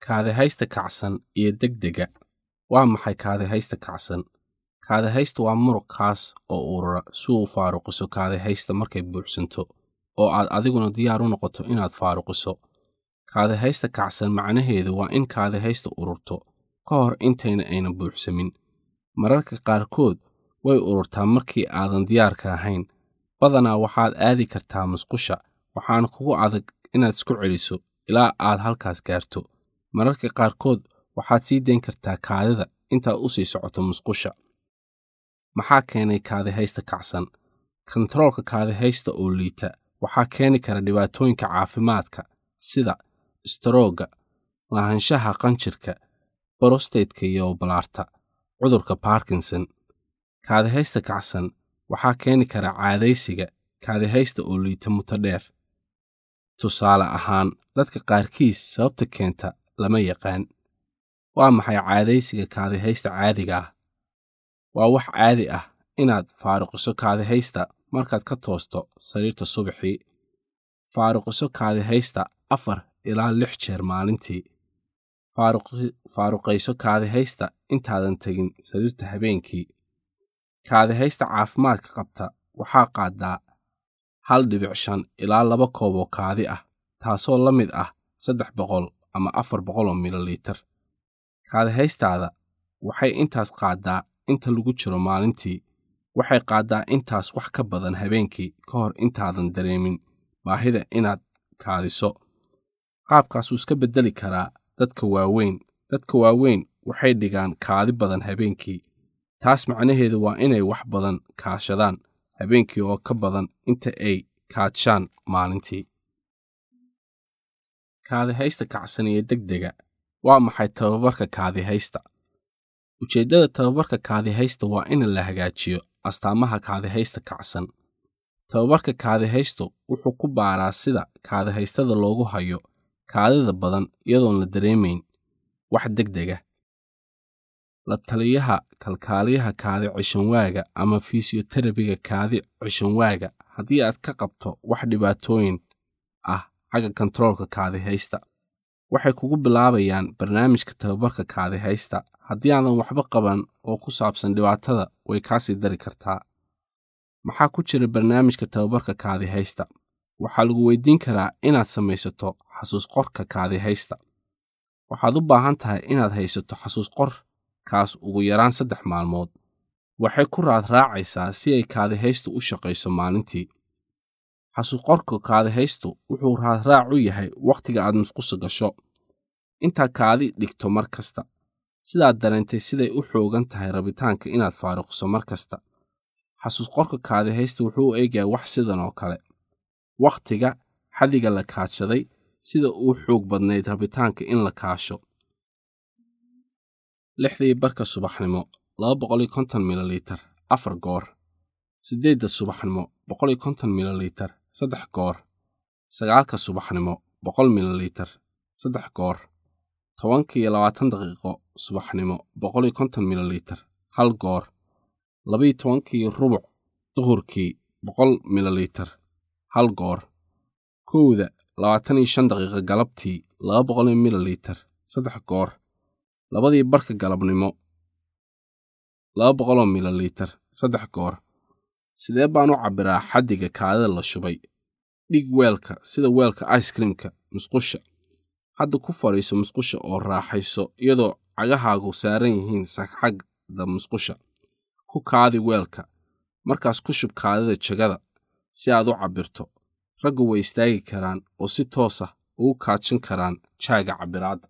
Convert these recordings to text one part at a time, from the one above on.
kaadihaysta kacsan iyo degdega waa maxay kaadihaysta kacsan kaadihaysta waa muruq kaas oo urura si uu faaruqiso kaadihaysta markay buuxsanto oo aad adiguna diyaar u noqoto inaad faaruqiso kaadihaysta kacsan macnaheedu waa in kaadihaysta ururto ka hor intayna ayna buuxsamin mararka qaarkood way ururtaa markii aadan diyaarka ahayn badanaa waxaad aadi kartaa musqusha waxaana kugu adag inaad isku celiso ilaa aad halkaas gaarto mararka qaarkood waxaad sii dayn kartaa kaadida intaad u sii socoto musqusha maxaa keenay kaadihaysta kacsan kontaroolka kaadihaysta oo liita waxaa keeni kara dhibaatooyinka caafimaadka sida istaroogga lahaanshaha qanjirka borostaydka iyo balaarta cudurka barkinson kaadihaysta kacsan waxaa keeni kara caadaysiga kaadihaysta oo liita muto dheer tusaale ahaan dadka qaarkiis sababta keenta lama yaqaan waa maxay caadaysiga kaadihaysta caadiga ah waa wax caadi ah inaad faaruqiso kaadihaysta markaad ka toosto sariirta subaxii faaruqiso kaadihaysta afar ilaa lix jeer maalintii faaruqayso kaadihaysta intaadan tegin sariirta habeenkii kaadihaysta caafimaadka qabta waxaa qaadaa hal dhibic shan ilaa laba koob oo kaadi ah taasoo la mid ah saddex boqol ama afar boqol oo mililiitar kaadihaystaada waxay intaas qaaddaa inta lagu jiro maalintii waxay qaaddaa intaas wax ka badan habeenkii ka hor intaadan dareemin baahida inaad kaadiso qaabkaasuu iska beddeli karaa dadka waaweyn dadka waaweyn waxay dhigaan kaadi badan habeenkii taas macnaheedu waa inay wax badan kaashadaan habeenkii oo ka badan inta ay kaadshaan maalintii kaadihaysta kacsan iyo degdega waa maxay tababarka kaadihaysta ujeeddada tababarka kaadihaysta waa in la hagaajiyo astaamaha kaadihaysta kacsan tababarka kaadihaystu wuxuu ku baaraa sida kaadihaystada loogu hayo kaadida badan iyadoon la dareemayn wax degdega la taliyaha kalkaaliyaha kaadi cishanwaaga ama fisiyoterabiga kaadi cishanwaaga haddii aad ka qabto wax dhibaatooyin ah xagga kontaroolka kaadihaysta waxay kugu bilaabayaan barnaamijka tababarka kaadihaysta haddii aadan waxba qaban oo ku saabsan dhibaatada way kaa sii dari kartaa maxaa ku jira barnaamijka tababarka kaadihaysta waxaa lagu weydiin karaa inaad samaysato xasuus qorka kaadihaysta waxaad u baahan tahay inaad haysato xasuus qor kaas ugu yaraan saddex maalmood waxay ku raad raacaysaa si ay kaadihaystu u shaqayso maalintii xasuusqorka kaadihaystu wuxuu raadraac u yahay wakhtiga aad musqusa gasho intaa kaadi dhigto mar kasta sidaad dareentay siday u xoogan tahay rabitaanka inaad faaruqiso mar kasta xasuusqorka kaadihaysta wuxuu u eegayaa wax sidan oo kale wakhtiga xadiga la kaadshaday sida uu xoog badnayd rabitaanka in la kaasho lixdii barka subaxnimo laba boqoliyo konton mililiitar afar goor siddeedda subaxnimo boqoliyo konton mililiitar saddex goor sagaalka subaxnimo boqol mililiitar saddex goor tobankiiyo labaatan daqiiqo subaxnimo boqoliyo konton mililiitar hal goor labayo tobankii rubuc duhurkii boqol mililiitar hal goor kowda labaatan iyo shan daqiiqo galabtii laba boqoliyo mililiitar saddex goor labadii barka galabnimo laba boqoloo mililiitar saddex goor sidee baan u cabbiraa xaddiga kaadida la shubay dhig weelka sida weelka icekreamka musqusha hadda ku fadhiiso musqusha oo raaxayso iyadoo cagahaagu saaran yihiin sagxagda musqusha ku kaadi weelka markaas ku shub kaadida jagada si aad u cabbirto raggu way istaagi karaan oo si toos ah ugu kaadshan karaan jaaga cabbiraadda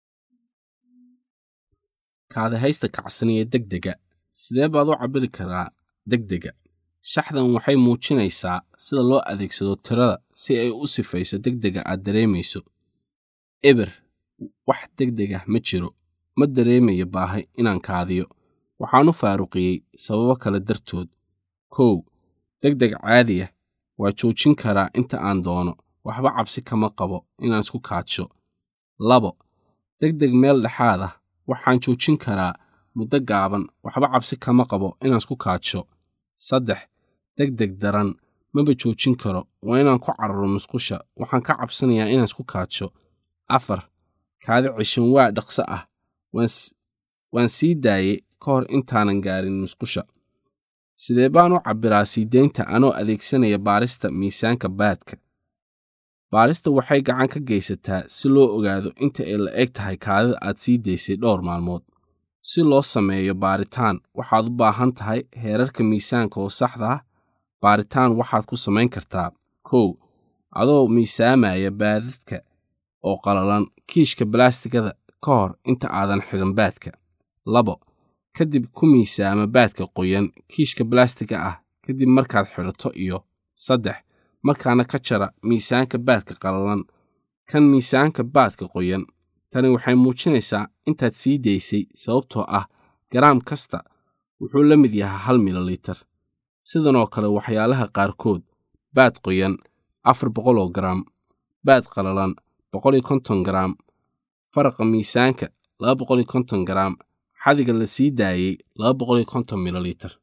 kaadihaysta kacsaniya degdega sidee baad u cabbiri karaa degdega shaxdan waxay muujinaysaa sida loo adeegsado tirada si ay u sifayso degdega aad dareemayso eber wax degdegah ma jiro ma dareemayo baahi inaan kaadiyo waxaan u faaruqiyey sababo kale dartood kow degdeg caadiya waa joojin karaa inta aan doono waxba cabsi kama qabo inaan isku kaadsho labo degdeg meel dhexaad ah waxaan joojin karaa muddo gaaban waxba cabsi kama qabo inaan isku kaadsho saddex degdeg daran maba joojin karo waa inaan ku cararo musqusha waxaan ka cabsanayaa inaan isku kaadsho afar kaadi cishanwaa dhaqso ah waan sii daayey ka hor intaanan gaarin musqusha sidee baan u cabbiraa siideynta anoo adeegsanaya baarista miisaanka baadka baarista waxay gacan ka geysataa si loo ogaado inta ay la eg tahay kaadida aad sii daysay dhowr maalmood si loo sameeyo baaritaan waxaad u baahan tahay heerarka miisaanka oo saxda ah baaritaan waxaad ku samayn kartaa kow adoo miisaamaya baadadka oo qalalan kiishka balaastigada ka hor inta aadan xidhan baadka labo kadib ku miisaama baadka qoyan kiishka balaastiga ah kadib markaad xidhato iyo saddex markaana ka jara miisaanka baadka qalalan kan miisaanka baadka qoyan tani waxay muujinaysaa intaad sii daysay sababtoo ah garaam kasta wuxuu la mid yahay hal mililitar sidanoo kale waxyaalaha qaarkood baad qoyan afar boqoloo garaam baad qalalan boqoliyo konton garaam faraqa miisaanka laba boqoliyo konton garaam xadiga la sii daayey laba boqoliyo konton mililitar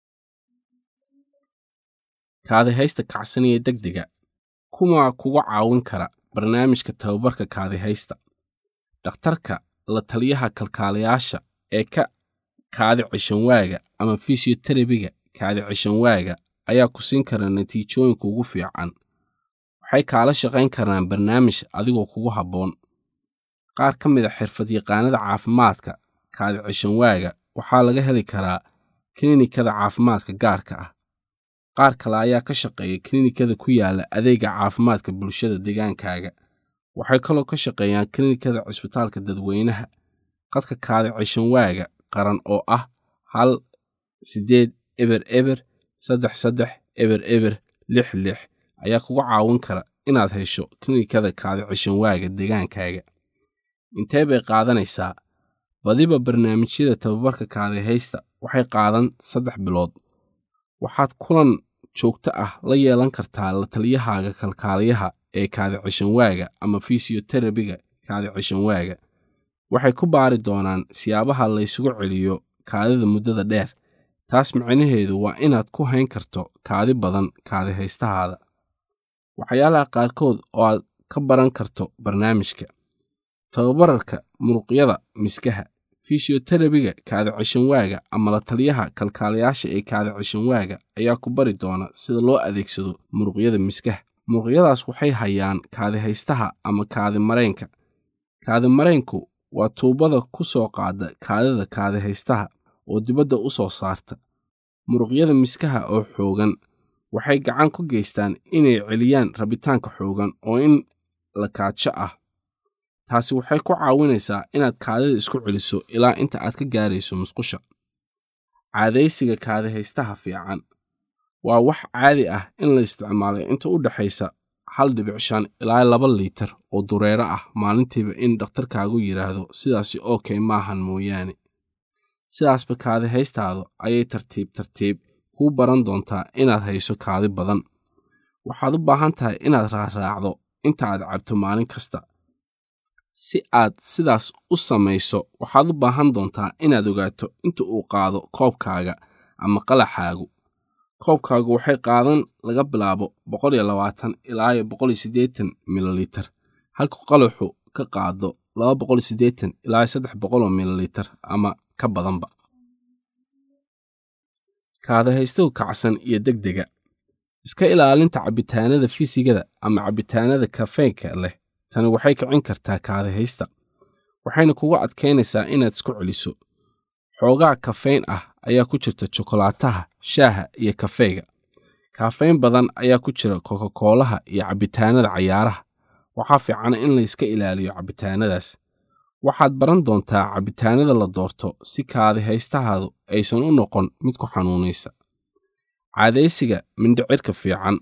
kaadihaysta kacsaniya degdega kumaa kuga caawin kara barnaamijka tababarka kaadihaysta dhakhtarka la taliyaha kalkaalayaasha ee ka kaadi cishanwaaga ama fisiyoterabiga kaadi cishanwaaga ayaa ku siin kara natiijooyinka ugu fiican waxay kaala shaqayn karaan barnaamij adigoo kugu habboon qaar ka mid a xirfadyaqaanada caafimaadka kaadi cishanwaaga waxaa laga heli karaa kilinikada caafimaadka gaarka ah qaar kale ayaa ka shaqeeya kilinikada ku yaala adeega caafimaadka bulshada deegaankaaga waxay kaloo ka shaqeeyaan kilinikada cisbitaalka dadweynaha qadka kaadi cishanwaaga qaran oo ah hal siddeed eber eber saddex saddex eber eber lix lix ayaa kuga caawin kara inaad hesho kilinikada kaadi cishanwaaga deegaankaaga intee bay qaadanaysaa badiba barnaamijyada tababarka kaadihaysta waxay qaadan saddex bilood waxaad kulan joogto ah la yeelan kartaa la taliyahaaga kalkaaliyaha ee kaadi cishanwaaga ama fisiyoterabiga kaadi cishanwaaga waxay ku baari doonaan siyaabaha laysugu celiyo kaadida muddada dheer taas micnaheedu waa inaad ku hayn karto kaadi badan kaadihaystahaada waxyaalaha qaarkood oo aad ka baran karto barnaamijka tababararka muruqyada miskaha fisiyoterabiga kaadi cishanwaaga ama la taliyaha kalkaalayaasha ee kaadi cishanwaaga ayaa ku bari doona sida loo adeegsado muruqyada miskaha muruqyadaas waxay hayaan kaadihaystaha ama kaadi mareenka kaadi mareenku waa tuubada ku soo qaada kaadida kaadihaystaha oo dibadda u soo saarta muruqyada miskaha oo xoogan waxay gacan ku geystaan inay celiyaan rabitaanka xoogan oo in la kaajo ah taasi waxay ku caawinaysaa inaad kaadida isku celiso ilaa inta aad ka gaarayso musqusha caadaysiga kaadihaystaha fiican waa wax caadi ah in la isticmaalo inta u dhexaysa hal dhibic shan ilaa laba liitar oo dureero ah maalintiiba in dhakhtarkaagu yidhaahdo sidaasi okey maahan mooyaane sidaasba kaadihaystaadu ayay tartiib tartiib kuu baran doontaa inaad hayso kaadi badan waxaad u baahan tahay inaad raaraacdo inta aad cabto maalin kasta si aad sidaas u samayso waxaad u baahan doontaa inaad ogaato inta uu qaado koobkaaga ama qalaxaagu koobkaagu waxay qaadan laga bilaabo boqoliyo labaatan ilaa boqoliyo siddeetan mililitar halka qalaxu ka qaado laba boqoliyo siddeetan ilaa saddex boqoloo mililitar ama ka badanba kaadahaystuhu kacsan iyo degdega iska ilaalinta cabitaanada fisigada ama cabitaanada kafeynka leh tani waxay kicin kartaa kaadihaysta waxayna kugu adkaynaysaa inaad isku celiso xoogaa kafeyn ah ayaa ku jirta jokolaataha shaaha iyo kafeyga kafeyn badan ayaa ku jira kokakoolaha iyo cabitaanada cayaaraha waxaa fiican in layska ilaaliyo cabitaanadaas waxaad baran doontaa cabitaanada la doorto si kaadihaystahaadu aysan u noqon mid ku xanuunaysa caadaysiga mindhicirka fiican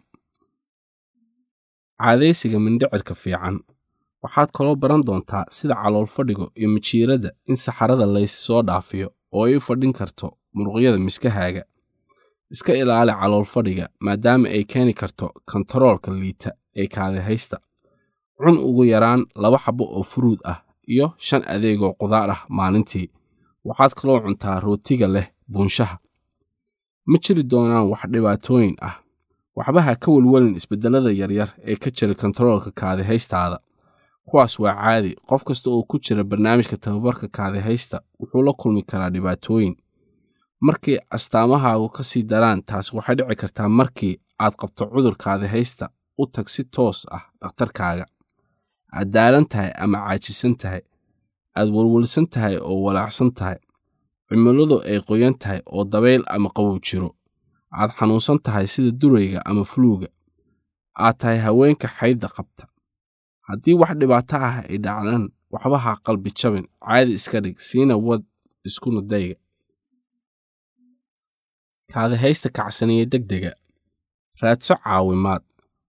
caadaysiga mindhicirka fiican waxaad kaloo baran doontaa sida calool fadhigo iyo majiirada in saxarada lays soo dhaafiyo oo ay u fadhin karto muruqyada miskahaaga iska ilaali calool fadhiga maadaama ay keeni karto kontaroolka liita ee kaadihaysta cun ugu yaraan laba xabo oo furuud ah iyo shan adeegoo qudaar ah maalintii waxaad kaloo cuntaa rootiga leh buunshaha ma jiri doonaan wax dhibaatooyin ah waxba ha ka welwelin isbeddellada yaryar ee ka jira kontaroolka kaadihaystaada kuwaas waa caadi qof kasta oo ku jira barnaamijka tababarka kaadihaysta wuxuu la kulmi karaa dhibaatooyin markii astaamahaagu ka sii daraan taasi waxay dhici kartaa markii aad qabto cudur kaadihaysta u tag si toos ah dhakhtarkaaga aad daalan tahay ama caajisan tahay aad welwelsan tahay oo walaacsan tahay cimiladu ay qoyan tahay oo dabayl ama qabow jiro aad xanuunsan tahay sida durayga ama fuluuga aad tahay haweenka xaydda qabta haddii wax dhibaato ah ay dhacdaan waxba ha qalbi jabin caadi iska dhig siina wad iskuna dayga kaadihaysta kacsaniye degdega raadso caawimaad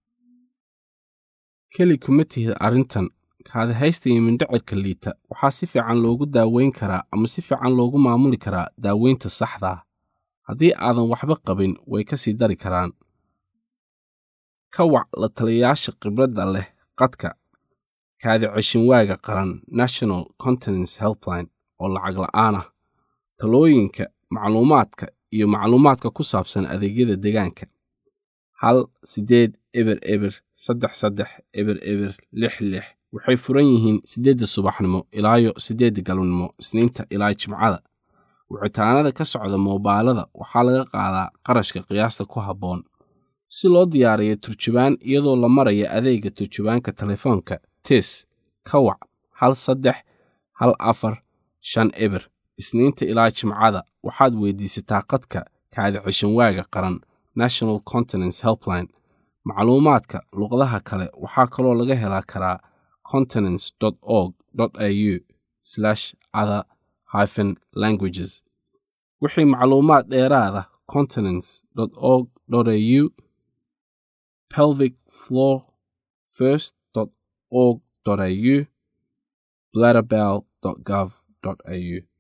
keli kuma tihid arrintan kaadihaysta iyo mindhicirka liita waxaa si fiican loogu daaweyn karaa ama si fiican loogu maamuli karaa daaweynta saxda ah haddii aadan waxba qabin way ka sii dari karaan ka wac la taliyayaasha khibradda leh qadka kaadi ceshinwaaga qaran national continence helpline oo lacag la'aan ah talooyinka macluumaadka iyo macluumaadka ku saabsan adeegyada deegaanka hal siddeed eber eber saddex saddex eber eber lix lix waxay furan yihiin siddeedda subaxnimo ilaayo siddeedda galabnimo isniinta ilaa jimcada wicitaanada ka socda moobaalada waxaa laga qaadaa qarashka qiyaasta ku habboon si loo diyaariyo turjubaan iyadoo la maraya adeegga turjubaanka telefoonka tis ka wac hal saddex hal afar shan eber isniinta ilaa jimcada waxaad weydiisataa qadka kaadi cishanwaaga qaran national continence helpline macluumaadka luqadaha kale waxaa kaloo laga helaa karaa continence org au other hyphen languages wixii macluumaad dheeraada continence org au pelvic floor first org au bladderbell gov au